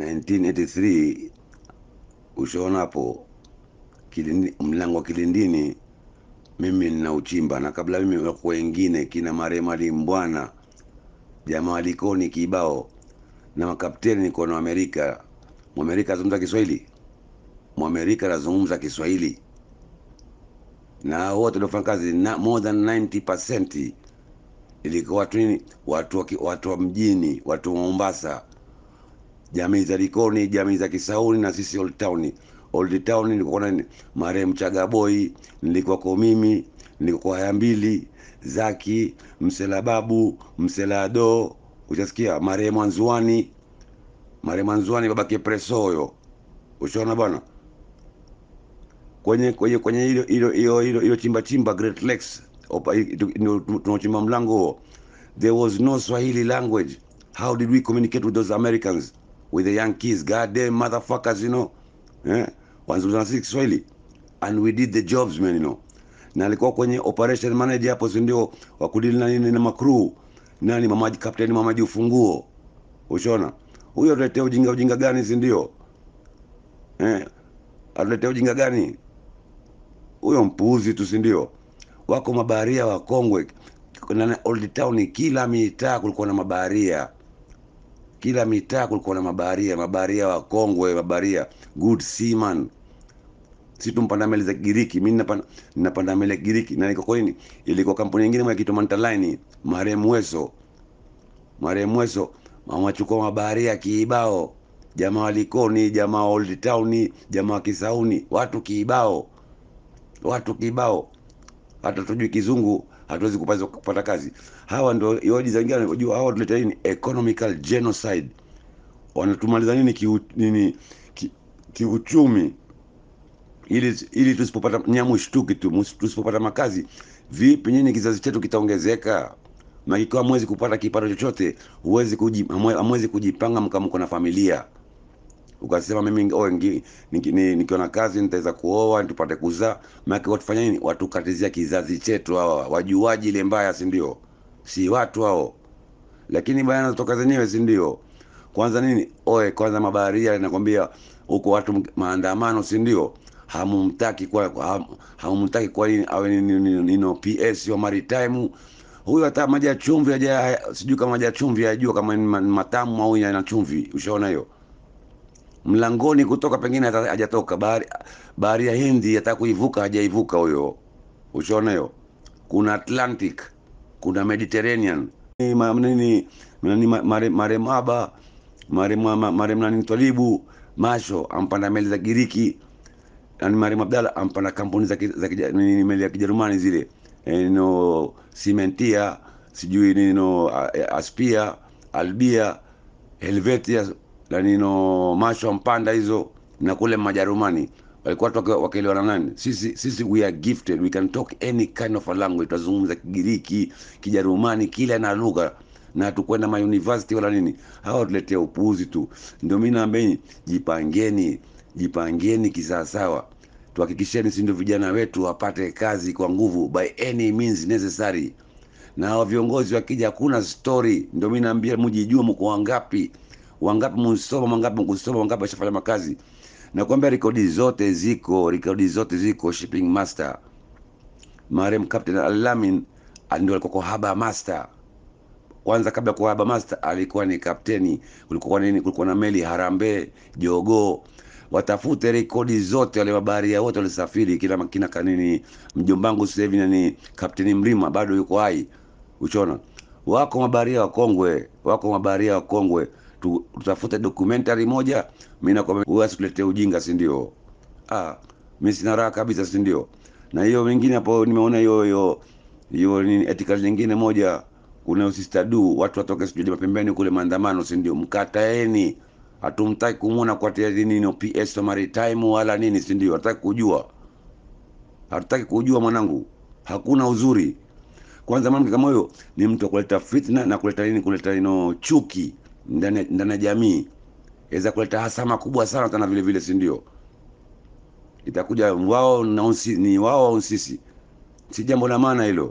1983 ushaona hapo Kilindi, mlango wa Kilindini mimi nina uchimba, na kabla mimi wako wengine kina marehemu Ali Mbwana, jamaa walikoni kibao na makapteni niko na Amerika. Mwamerika azungumza Kiswahili, Mwamerika anazungumza Kiswahili na hao wote waliofanya kazi na more than 90% ilikuwa watu nini, watu wa, ki- watu wa mjini, watu wa Mombasa, jamii za Likoni, jamii za Kisauni na sisi Old Town. Old Town nilikuwa na nini? marehemu Chagaboi, nilikuwa kwa mimi, nilikuwa kwa haya mbili, Zaki, Msela Babu, Msela Ado, ushasikia marehemu Anzuani, marehemu Anzuani babake Presoyo, ushaona bwana kwenye kwenye kwenye hilo hilo hilo hilo hilo chimba chimba Great Lakes opa- i- tu- ndio tu- tunaochimba mlango huo, there was no Swahili language. How did we communicate with those Americans with the Yankees? Goddamn motherfuckers, you know eh, wanazungumza na sisi Kiswahili and we did the jobs man, you know. Na alikuwa kwenye operation manager hapo, si ndio, wa kudili na nini na makru nani, mamaji kapteni mamaji ufunguo, ushaona huyo tuletea ujinga ujinga gani, si ndio eh, atuletea ujinga gani huyo mpuuzi tu, si ndio? Wako mabaharia wakongwe na Old Town, kila mitaa kulikuwa na mabaharia, kila mitaa kulikuwa na mabaharia, mabaharia wakongwe, mabaharia good seaman. Si tumpanda meli za Kigiriki, mimi napanda napanda meli ya Kigiriki na niko kwa nini, ilikuwa kampuni nyingine moja kitu Mantaline, marehemu Weso, marehemu Weso wamachukua mabaharia kiibao, jamaa wa Likoni, jamaa wa Old Town, jamaa wa Kisauni, watu kiibao watu kibao, hata tujui kizungu hatuwezi kupata, kupata kazi. Hawa ndio yoji za wengine, unajua hawa tuleta nini, economical genocide. Wanatumaliza nini kiu, nini ki, kiuchumi, ili ili tusipopata nyamu shtuki tu, mus- tusipopata makazi, vipi nyinyi kizazi chetu kitaongezeka? Na ikiwa hamwezi kupata kipato chochote, huwezi kuji, hamwe- hamwezi kujipanga mkamko na familia ukasema mimi oh, ngi- niki- ni- nikiwa na kazi nitaweza kuoa tupate kuzaa. Maana watufanya nini? Watukatizia kizazi chetu hawa, wajuaji ile mbaya, si ndio? Si watu hao, lakini baya toka zenyewe, si ndio? Kwanza nini? Oe, kwanza mabaharia nakwambia huko watu m- maandamano, si ndio? Hamumtaki kwa ham- hamumtaki kwa nini awe ni, ni, ni, ni, no PS wa maritime huyo, hata maji ya chumvi haja, sijui kama maji ya chumvi ajua kama ni ma- ni matamu au yana chumvi. Ushaona hiyo? mlangoni kutoka pengine hata hajatoka bahari, bahari ya Hindi hata kuivuka hajaivuka huyo. Ushaona hiyo? Kuna Atlantic, kuna Mediterranean Ni ma- nini nani ma- mare mare maba mare mama mare nani Twalibu Masho ampanda meli za Giriki yani Mariam Abdalla ampanda kampuni za ki- za kija- nini meli ya Kijerumani zile eh, no Simentia sijui nini no a- a- Aspia Albia Helvetia na nino Masho ampanda hizo na kule Majerumani walikuwa watu waki- wakielewana nani? Sisi sisi we are gifted, we can talk any kind of a language. Tutazungumza Kigiriki, Kijerumani, kila na lugha na tukwenda ma university wala nini. Hawa tuletea upuuzi tu. Ndio mimi naambia jipangeni, jipangeni kisawasawa. Tuhakikisheni, si ndio vijana wetu wapate kazi kwa nguvu by any means necessary na hao viongozi wakija, hakuna story. Ndio mimi naambia mjijue, mko wangapi, wangapi msoma, wangapi mkusoma, wangapi washafanya makazi. Nakwambia rekodi zote ziko, rekodi zote ziko. Shipping master marehemu Captain Alamin ndio alikuwa kwa haba master kwanza kabla kuwa haba master alikuwa ni kapteni. Kulikuwa nini? Kulikuwa na meli Harambee, Jogoo. Watafute rekodi zote, wale mabaharia wote walisafiri, kila kina kanini. Mjombangu sasa hivi nani, kapteni Mrima bado yuko hai, uchona. Wako mabaharia wakongwe, wako mabaharia wakongwe. Tu- Tutafute documentary moja, mimi nakwambia wewe asituletee ujinga, si ndio? Ah, mimi sina raha kabisa, si ndio? Na hiyo mingine hapo nimeona hiyo hiyo hiyo nini ethical nyingine moja kuna sister du watu watoke sijui mapembeni kule maandamano, si ndio? Mkataeni, hatumtaki kumwona kwa tia nini no PS wa maritime wala nini, si ndio? Hataki kujua, hatutaki kujua mwanangu, hakuna uzuri. Kwanza mwanamke kama huyo ni mtu wa kuleta fitna na kuleta nini, kuleta nino chuki ndani ndani ya jamii, aweza kuleta hasama kubwa sana tena vile vile, si ndio? Itakuja wao na unsi, ni wao au sisi, si jambo la maana hilo.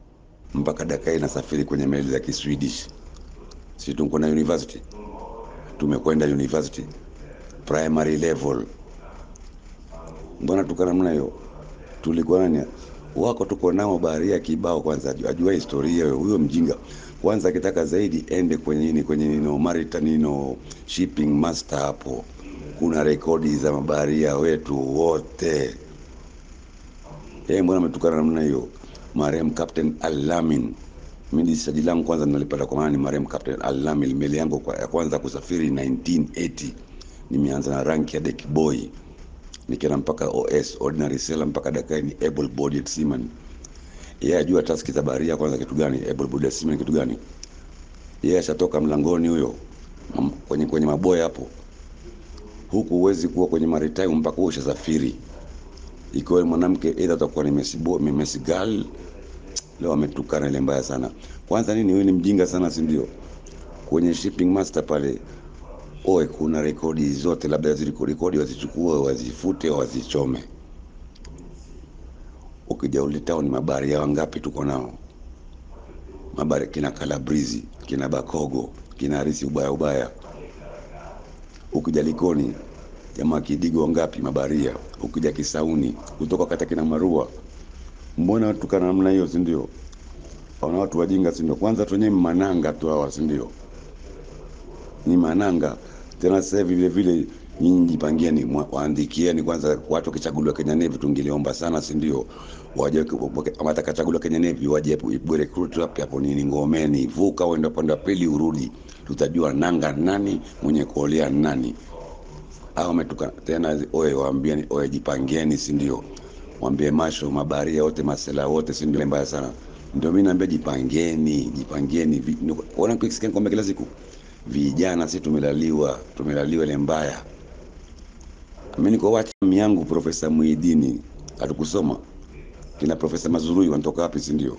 Mpaka dakika hii nasafiri kwenye meli za Kiswedish, si tuko na university tumekwenda university primary level mbona tukana namna hiyo tulikuwa nani wako tuko nao baharia kibao kwanza ajua, ajua historia huyo huyo mjinga kwanza akitaka zaidi ende kwenye nini kwenye nino maritime nino shipping master hapo kuna rekodi za mabaharia wetu wote yeye mbona ametukana namna hiyo marehemu captain alamin mimi saji langu kwanza nalipata kwa maana ni marehemu captain alamin meli yangu kwa, ya kwanza kusafiri 1980 nimeanza na rank ya deck boy nikienda mpaka os ordinary sailor mpaka dakika ni able bodied seaman yeye ajua taski za baharia kwanza kitu gani able bodied seaman kitu gani yeye ashatoka mlangoni huyo mam- kwenye kwenye maboya hapo huku huwezi kuwa kwenye maritime mpaka uwe ushasafiri ikiwa ni mwanamke either utakuwa ni Messi boy, ni Messi girl leo ametukana ile mbaya sana kwanza nini huyu ni mjinga sana si ndio kwenye shipping master pale oe kuna rekodi zote labda zile rekodi wazichukue wazifute wazichome ukija ulitao ni mabaharia wangapi tuko nao mabari kina kalabrizi kina bakogo kina harisi ubaya ubaya ukija likoni jamaa kidigo wangapi mabaharia ukija kisauni kutoka kata kina marua mbona tukana namna hiyo si ndio wana watu wajinga si ndio kwanza tu wenyewe mananga tu hawa si ndio ni mananga tena sasa hivi vile vile nyinyi jipangieni mwa- waandikieni kwanza watu wakichaguliwa Kenya Navy tungeliomba sana si ndio waje ama atakachaguliwa Kenya Navy waje ibwe recruit hapo hapo nini ngomeni vuka uende upande wa pili urudi tutajua nanga nani mwenye kuolea nani au ametuka tena oe waambieni oe jipangeni si ndio mwambie masho mabaharia wote masela wote si ndio mbaya sana ndio mimi naambia jipangeni jipangeni Vi- ni- ona kisikia kwamba kila siku vijana si tumelaliwa tumelaliwa ile mbaya mimi niko wacha yangu profesa Muhidini hatukusoma kina profesa Mazurui wanatoka wapi si ndio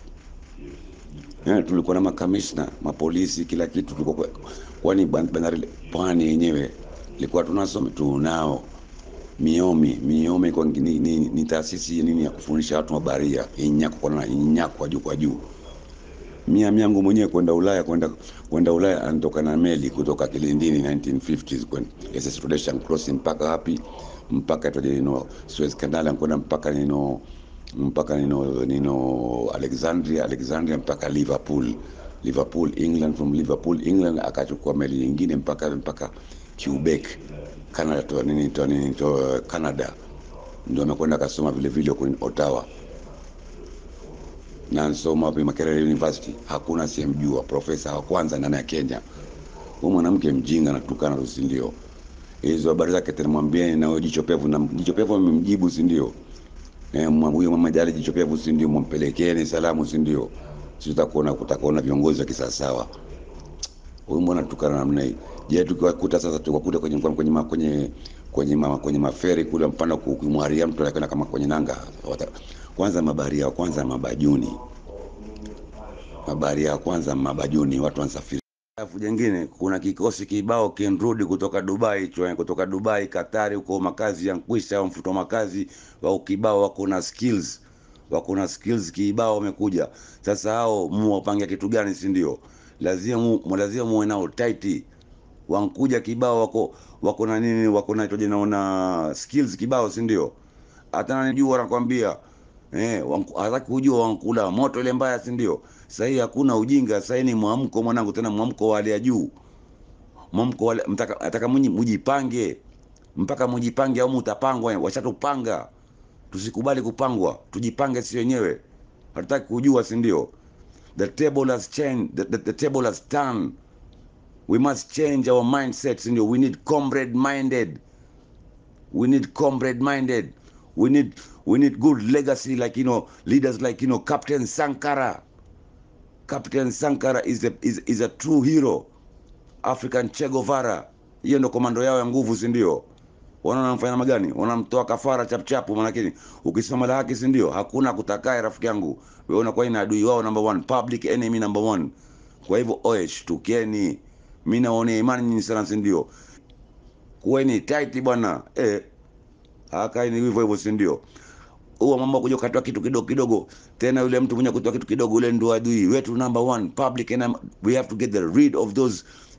Eh, tulikuwa na makamishna mapolisi kila kitu tulikuwa kwa- kwani ban- bandari pwani yenyewe ilikuwa tunasoma tunao miomi miomi kwa ni, ni, ni taasisi nini ya kufundisha watu mabaharia inyako kwa na inyako kwa juu kwa juu mia miangu mwenyewe kwenda Ulaya kwenda kwenda Ulaya anatoka na meli kutoka Kilindini 1950s kwenda SS Rhodesian Crossing mpaka wapi mpaka toje nino Suez Canal kwenda mpaka nino mpaka nino nino Alexandria Alexandria mpaka Liverpool Liverpool England from Liverpool England akachukua meli nyingine mpaka mpaka Quebec Canada to nini to nini to Canada ndio amekwenda akasoma vile vile kwenye Ottawa na nsoma hapo Makerere University, hakuna asiyemjua profesa wa kwanza ndani ya Kenya. Huyu mwanamke mjinga anatukana tu, si ndio? Hizo habari zake tena mwambieni na huyo jicho pevu, na jicho pevu amemjibu, si ndio? Eh, mwa- huyo mama jali jicho pevu, si ndio? Mwampelekeni salamu, si ndio? Sisi tutakuona kutakuona viongozi wa kisawasawa. Huyu mbona tukana namna hii? Je, tukiwakuta sasa tukakuta kwenye kwenye ma- kwenye kwenye ma, kwenye maferi kule mpanda kumwaria mtu anakwenda kama kwenye nanga. Wata- Kwanza mabaharia wa kwanza mabajuni mabaharia ya kwanza mabajuni watu wanasafiri alafu jengine kuna kikosi kibao kinrudi kutoka dubai chwe, kutoka dubai katari huko makazi ya nkwisha au mfuto makazi wao kibao wako na skills wako na skills kibao wamekuja sasa hao muwapangia kitu gani si ndio lazima mu, lazima muwe nao tight wankuja kibao wako wako na nini wako na itoje naona skills kibao si ndio hata nanijua nakwambia eh wanku- hataki kujua wankula moto ile mbaya si ndio sasa hii hakuna ujinga sasa hii ni mwamko mwanangu tena mwamko wa hali ya juu mwamko wale mtaka nataka mnyi mjipange mpaka mjipange au mtapangwa washatupanga tusikubali kupangwa tujipange si wenyewe hatutaki kujua si ndio the table has changed the, the, the table has turned we must change our mindset si ndio we need comrade minded we need comrade minded we need we need good legacy like you know leaders like you know captain sankara captain sankara is a, is, is a true hero african che guevara hiyo ndo komando yao ya nguvu si ndio wanaona wanamfanya namna gani wanamtoa kafara chapchapu manakini ukisimama la haki si ndio hakuna kutakae rafiki yangu wewe unakuwa ni adui wao number one public enemy number one kwa hivyo oe shtukeni mi naonea imani nyinyi sana si ndio kuweni tight bwana eh akaini hivyo hivyo si ndio huo mambo kuja ukatoa kitu kidogo kidogo tena yule mtu mwenye kutoa kitu kidogo ule ndo adui wetu number one public and we have to get the rid of those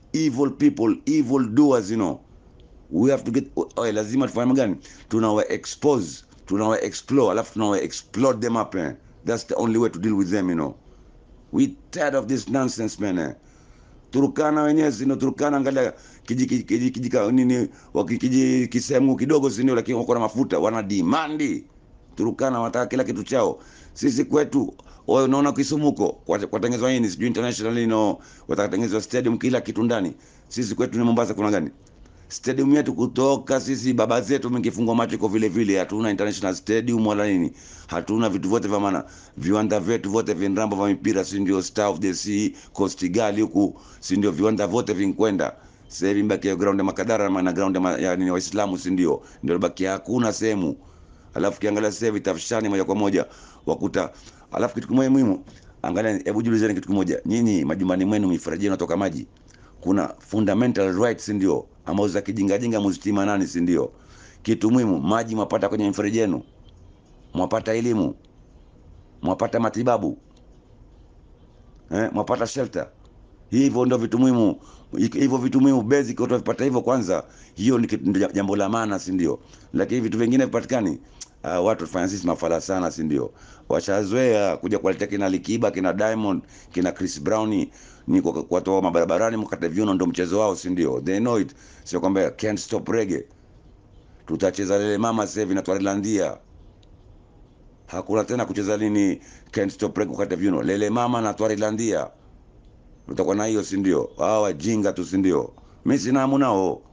evil people evil doers you know we have to get oh, lazima tufanye gani tunawa expose tunawa explore alafu tunawa explode them up eh? that's the only way to deal with them you know we tired of this nonsense man eh? Turukana wenyewe sino Turukana, angalia kiji kiji kiji, kiji ka- nini waki- kiji kisehemu kidogo sindio, lakini wako na mafuta, wana dimandi. Turukana wanataka kila kitu chao. Sisi kwetu wewe unaona Kisumuko kwa- kwatengenezwa nini sijui international ino watatengenezwa stadium kila kitu ndani. Sisi kwetu ni Mombasa kuna gani? Stadium yetu kutoka sisi baba zetu mkifungwa macho iko vile vile, hatuna international stadium wala nini, hatuna vitu vyote vya maana. Viwanda vyetu vyote vinrambo vya mipira, si ndio Star of the Sea, Coast Gali huku, si ndio viwanda vyote vinkwenda sasa hivi mbaki ya ground ya Makadara na ground ya, ma- ya nini Waislamu, si ndio ndio baki, hakuna sehemu. Alafu kiangalia sasa hivi tafshani moja kwa moja wakuta. Alafu kitu kimoja muhimu, angalia, hebu jiulizeni kitu kimoja, nyinyi majumbani mwenu mifereji inatoka maji kuna fundamental rights ndio ambazo za kijingajinga muzitima nani si ndio kitu muhimu maji mwapata kwenye mifereji yenu mwapata elimu mwapata matibabu eh, mwapata shelter hivyo ndio vitu muhimu hivyo vitu muhimu basic utavipata hivyo kwanza hiyo ni kitu- ndio jambo la maana si ndio lakini vitu vingine vipatikani uh, watu tufanya sisi mafala sana si ndio washazoea kuja kuwaletea kina Likiba kina Diamond kina Chris Brown ni kwa- kuwatoa mabarabarani mkate viuno ndio mchezo wao si ndio they know it sio kwamba can't stop reggae tutacheza lele mama sasa hivi na Twarilandia hakuna tena kucheza nini can't stop reggae kukata viuno lele mama na Twarilandia utakuwa na hiyo si ndio hawa wajinga tu si ndio mimi sina hamu nao